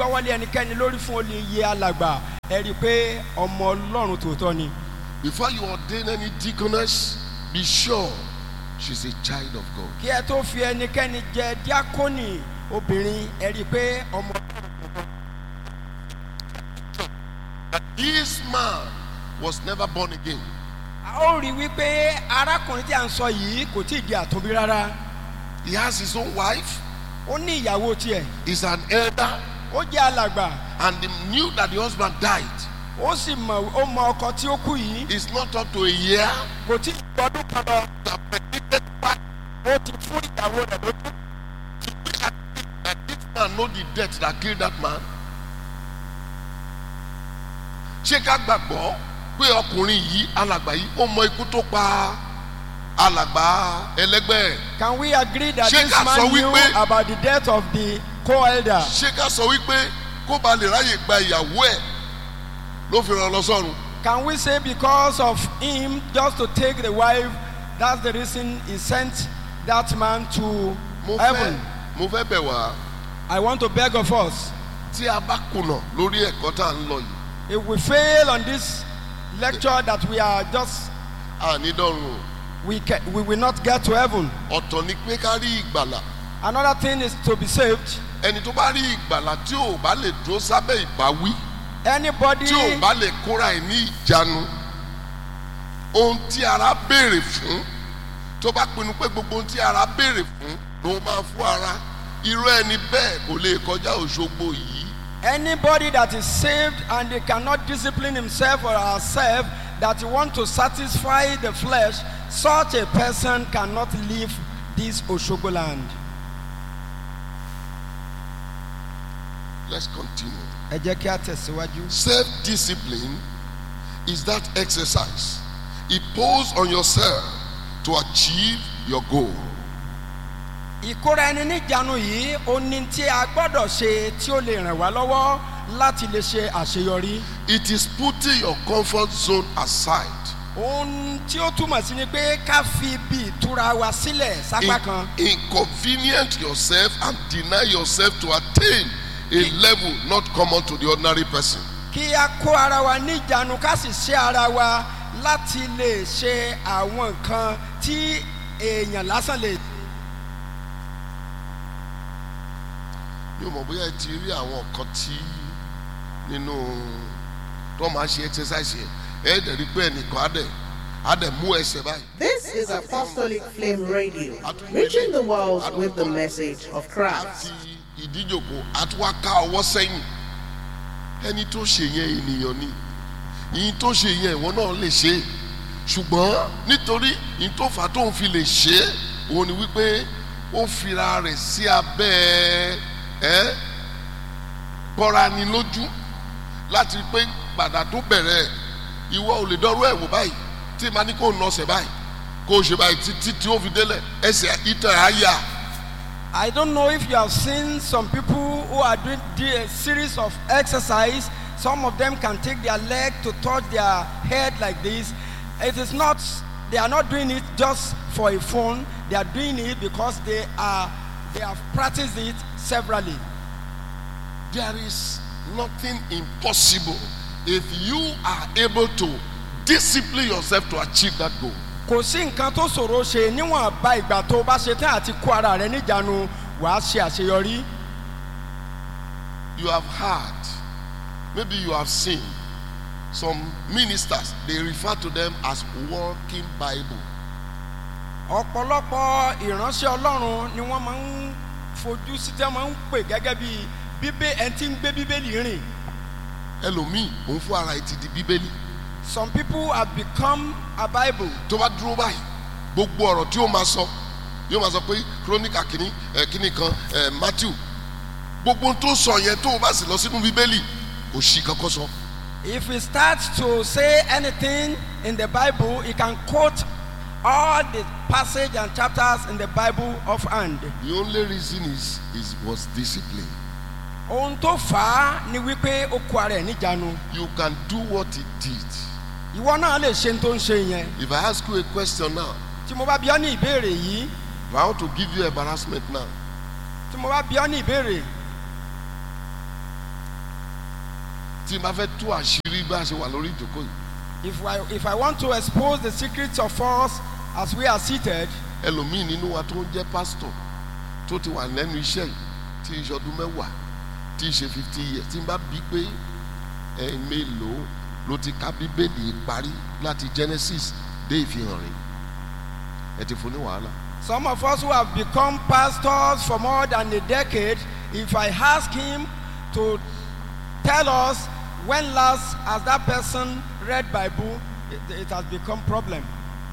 gbọ́wọ́lé ẹnikẹ́ni lórí fún olùyẹ alàgbà ẹ rí i pé ọmọ ọlọ́run tòótọ́ ni. Before you ordain any deaconess, be sure she's a child of God. kí ẹ tó fi ẹnikẹ́ni jẹ díákónì obìnrin ẹ rí i pé ọmọ This man was never born again. a ó rí i wípé arákùnrin tí a ń sọ yìí kò tí ì di àtúnbí rárá He has his own wife, ó ní ìyàwó tiẹ̀ he's an elder, ó jẹ́ alàgbà and he knew that the husband died. ó sì mọ̀ ó mọ ọkọ tí ó kú yìí It's not up to a year. kò tí ì gbọdún kan lọ The predicted part ó ti fún ìyàwó rẹ̀ lójú. that this man know the death that killed that man. Ṣé ká gbàgbọ́ pé ọkùnrin yìí alàgbà yìí ó mọ ikú tó pa alàgbà ẹlẹgbẹ́ ẹ̀? Can we agree that Ṣé this ká sọ man knew wípé- about the death of the co-elder? Ṣé ká sọ wípé kó ba lè ráyè gba ìyàwó ẹ̀ ló fi ràn lọ sọ́run? Can we say because of him just to take the wife, that's the reason he sent that man to Mo fẹ́ heaven? mo fẹ́ bẹ̀ wá I want to beg of us, tí a bá kùnà lórí ẹ̀kọ́ tá à ń lọ yìí if we fail on this lecture that we are just, àní dọ́run o. we, can, we will not get to heaven. ọ̀tọ̀ ni pé ká rí ìgbàlà Another thing is to be saved. ẹni tó bá rí ìgbàlà tí ò bá lè dúró sábẹ́ ìbáwí Anybody, tí ò bá lè kóra ẹ̀ ní ìjánu ohun tí ara béèrè fún tó bá pinnu pé gbogbo ohun tí ara béèrè fún ló máa fún ara irú ẹni bẹ́ẹ̀ kò lè kọjá òṣogbo yìí anybody that is saved and he cannot discipline himself or herself, that he want to satisfy the flesh, such a person cannot leave this Oshogo land. let's continue. ẹ jẹ́ kí a tẹ̀síwájú. self discipline is that exercise impose on yourself to achieve your goal. ìkóra ẹni níjànú yìí ó ní tí a gbọ́dọ̀ ṣe tí ó lè ràn wá lọ́wọ́ láti lè ṣe àṣeyọrí. It is putting your comfort zone aside. ohun tí ó túmọ̀ sí ni pé ká fi ibi ìtura wa sílẹ̀ sápá kan. In, inconvenient yourself and deny yourself to attain a level not common to the ordinary person. kí a kó ara wa níjànú ká sì ṣe ara wa láti lè ṣe àwọn nǹkan tí èèyàn lásán lè. mi ò mọ̀ bóyá ẹ ti rí àwọn nǹkan tí nínú tó máa ṣe exercise yẹn ẹ dẹ̀ rí pé ẹnìkan á dẹ̀ á dẹ̀ mú ẹsẹ̀ báyìí. This is Apostolic Flame Radio, reaching the world with the message of Christ. àti ìdíjòkó àti wá ká ọwọ́ sẹ́yìn ẹni tó ṣe yẹn ènìyàn ni ìyìn tó ṣe yẹn ìwọ náà lè ṣe é. ṣùgbọ́n nítorí ìyìn tó fà á tóun fi lè ṣe é òun ni wípé ó fira rẹ̀ sí abẹ́ ẹ́ bọ́ra ni lójú láti rí pé gbàdá tó bẹ̀rẹ̀ ìwọ ò lè dọ́rọ́ ẹ̀ wò báyìí tí màá ní kó nà ọ̀sẹ̀ báyìí kó o ṣe báyìí títí tí ó fi délẹ̀ ẹsẹ̀ ìtàn á yà. I don't know if you have seen some people who are doing the- a series of exercise. Some of them can take their leg to touch their head like this. It is not, they are not doing it just for a phone. They are doing it because they are, they have practiced it severally. There is nothing impossible if you are able to discipline yourself to achieve that goal. Kò sí nǹkan tó ṣòro ṣe níwọ̀n bá ìgbà tó o bá ṣe tán àti kó ara rẹ níjànú wàá ṣe àṣeyọrí. You have heard, maybe you have seen some ministers, they refer to them as walking Bible. ọ̀pọ̀lọpọ̀ ìránṣẹ́ ọlọ́run ni wọ́n máa ń fojú sí tí wọ́n máa ń pè gẹ́gẹ́ bí bíbé ẹni tí ń gbé bíbélì rìn. ẹlòmíì òun fún ara ẹ ti di bíbélì some people have become a bible. tó bá dúró báyìí gbogbo ọ̀rọ̀ tí ó máa sọ yóò máa sọ pé kírónìkà kìíní ẹ̀ kìíní kan ẹ̀ matthew gbogbo ohun tó sọ yẹn tó o bá sì lọ sínú bíbélì kò sí kankan sọ. if he starts to say anything in the bible he can quote all the passage and chapters in the bible offhand. the only reason is is was discipline. ohun tó fà á ni wípé ó kó ara ẹ̀ níjànú. you can do what he did. ìwọ náà lè ṣe ohun tó ń ṣe yẹn. if i ask you a question now tí mo bá bí ọ ní ìbéèrè yìí if i want to give you embarrassment now tí mo bá bí ọ ní ìbéèrè tí n bá fẹ́ tú àṣírí bá a ṣe wà lórí ìjókòó yìí If I, if I want to expose the secrets of us as we are seated, ẹlòmíì nínú wa tó ń jẹ́ pásítọ̀ tó ti wà lẹ́nu iṣẹ́ yìí tí í ṣe ọdún mẹ́wàá tí í ṣe fifty years tí n bá bí pé ẹ mélòó ló ti ka bíbélì parí láti Genesis dé ìfihàn rẹ̀ ẹ ti fún ní wàhálà. some of us who have become pastors for more than a decade, if I ask him to tell us when last has that person read Bible, it, it has become problem.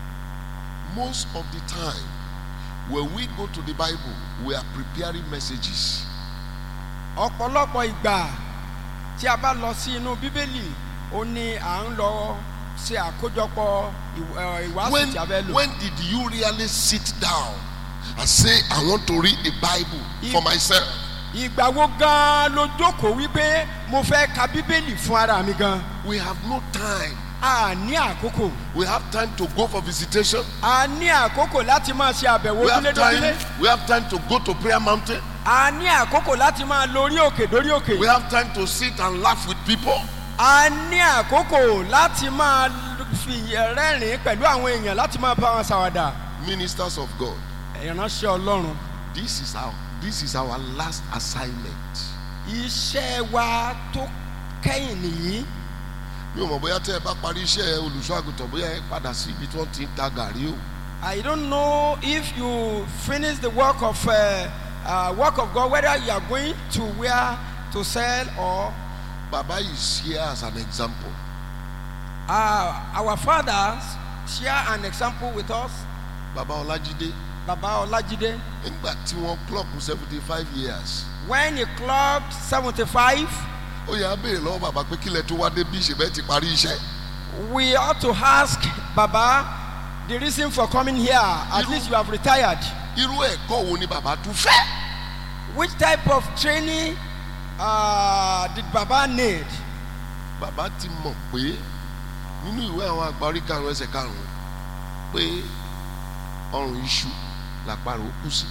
most of the time when we go to the Bible we are preparing messages ọ̀pọ̀lọpọ̀ ìgbà tí a bá lọ sí inú bíbélì ó ní à ń lọ ṣe àkójọpọ̀ ìw- ẹ̀, ìwàásù when tí a fẹ́ lò. when did you really sit down and say I want to read the Bible for If- myself ìgbà wo gan-an ló jókòó wípé mo fẹ́ ka bíbélì fún ara mi gan. we have no time a ní àkókò we have time to go for visitation a ní àkókò láti máa ṣe àbẹ̀wò we have ojúlédójúlé time we have time to go to prayer mountain a ní àkókò láti máa lọ orí òkè dórí òkè we have time to sit and laugh with people a ní àkókò láti máa fi rẹ́rìn-ín pẹ̀lú àwọn èèyàn láti máa bá wọn ṣàwàdà ministers of God ìránṣẹ́ ọlọ́run this is our this is our last assignment iṣẹ́ wa tó kẹ́yìn nìyí mi ò mọ̀ bóyá tẹ́ ẹ bá parí iṣẹ́ olùṣọ́ àgùntàn bóyá ẹ padà sí ibi tí wọ́n ti ń ta gàrí o I don't know if you finish the work of uh, uh, work of God whether you are going to where to sell or baba is here as an example uh, our fathers share an example with us baba Ọlájídé Baba Olajide nígbà tí wọ́n clock seventy five years when he clocked seventy-five ó yà á béèrè lọ́wọ́ bàbá pé kílẹ̀ tó wá dé bí ìṣẹ̀bẹ̀ ti parí iṣẹ́ we ought to ask Baba the reason for coming here at You- least you have retired irú ẹ̀kọ́ wo ni bàbá tún fẹ́ which type of training uh, did Baba need bàbá ti mọ̀ pé nínú ìwé àwọn àgbà orí karùn-ún ẹsẹ̀ karùn-ún pé ọrùn iṣu làparò kù sí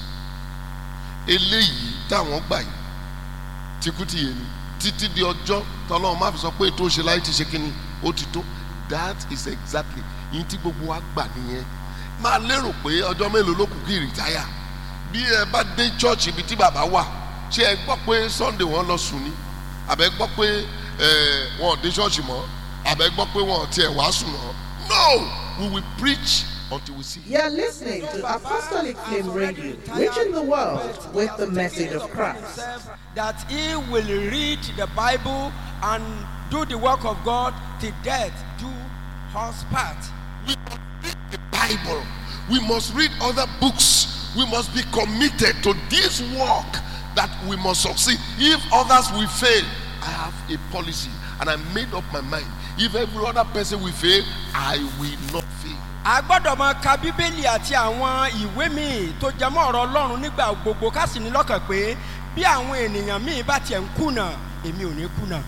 eléyìí táwọn gbà yìí tikútìyè ni títí di ọjọ́ tọ́lọ́run má fi sọ pé ètò òṣèlú ayé ti ṣe kínní ó ti tó that is exactly yìí tí gbogbo wa gbà nìyẹn máa lérò pé ọjọ́ mélòó ló kù kí ìrìtáyà bí ẹ bá dé church ibi tí bàbá wà ṣé ẹ gbọ́ pé sunday wọ́n lọ sùn ni àbẹ gbọ́ pé ẹ wọn ò dé church mọ́ àbẹ gbọ́ pé wọn ò tiẹ̀ wàásù mọ́ no we will preach until we see him. You're listening to Apostolic Flame Radio, reaching the world with the message of Christ. that he will read the Bible and do the work of God till death do us part. we must read the Bible. We must read other books. We must be committed to this work that we must succeed. If others will fail, I have a policy and I made up my mind. If every other person will fail, I will not fail. a gbọ́dọ̀ máa ka bíbélì àti àwọn ìwé míì tó jẹ mọ́ ọ̀rọ̀ ọlọ́run nígbà gbogbo ká sì ní lọ́kàn pé bí àwọn ènìyàn míì bá tiẹ̀ ń kùnà èmi ò ní kùnà.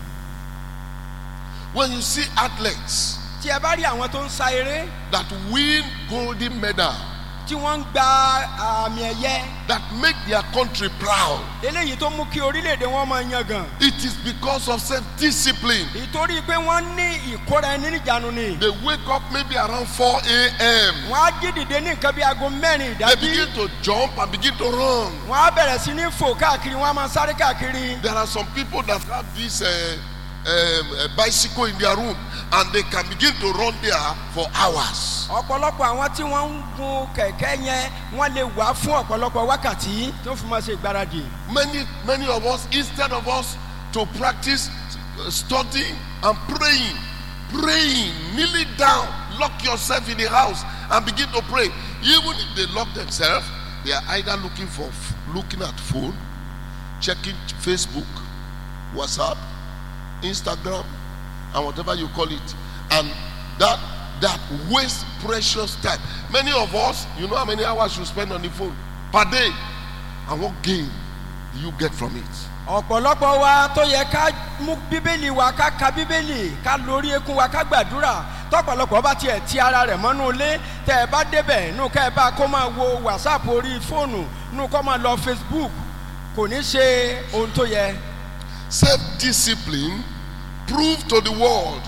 When you see athletes tí ẹ bá rí àwọn tó ń sa eré that win golden medal, tí wọ́n ń gba àmì ẹ̀yẹ that make their country proud, eléyìí tó mú kí orílẹ̀-èdè wọn máa yangàn it is because of self-discipline. ìtorí pé wọ́n ní ìkóra ẹni níjànú ni They wake up maybe around 4 a.m. wọ́n á jí dìde ní nǹkan bí aago mẹ́rin They ìdájí begin to jump and begin to run. wọ́n á bẹ̀rẹ̀ sí ní fò káàkiri wọ́n á máa sáré káàkiri There are some people that have this uh, um, uh, bicycle in their room and they can begin to run there for hours. ọ̀pọ̀lọpọ̀ àwọn tí wọ́n ń gun kẹ̀kẹ́ yẹn wọ́n lè wà fún ọ̀pọ̀lọpọ̀ wákàtí tó fi máa ṣe ìgbáradì Many, many of us, instead of us to practice uh, studying and praying, praying, kneeling down, lock yourself in the house and begin to pray. Even if they lock themselves, they are either looking for, looking at phone, checking Facebook, WhatsApp, Instagram, and whatever you call it, and that that waste precious time. Many of us, you know how many hours you spend on the phone per day, and what gain do you get from it? ọ̀pọ̀lọpọ̀ wa tó yẹ ká mú bíbélì wa ká ka bíbélì ká lórí ekun wa ká gbàdúrà tọ́pọ̀lọpọ̀ bá tiẹ̀ ti ara rẹ̀ mọ́nú ilé tẹ́ ẹ bá débẹ̀ nù ká ẹ bá kó máa wo whatsapp orí fóònù nù kó máa lọ facebook kò ní ṣe ohun tó yẹ Self-discipline prove to the world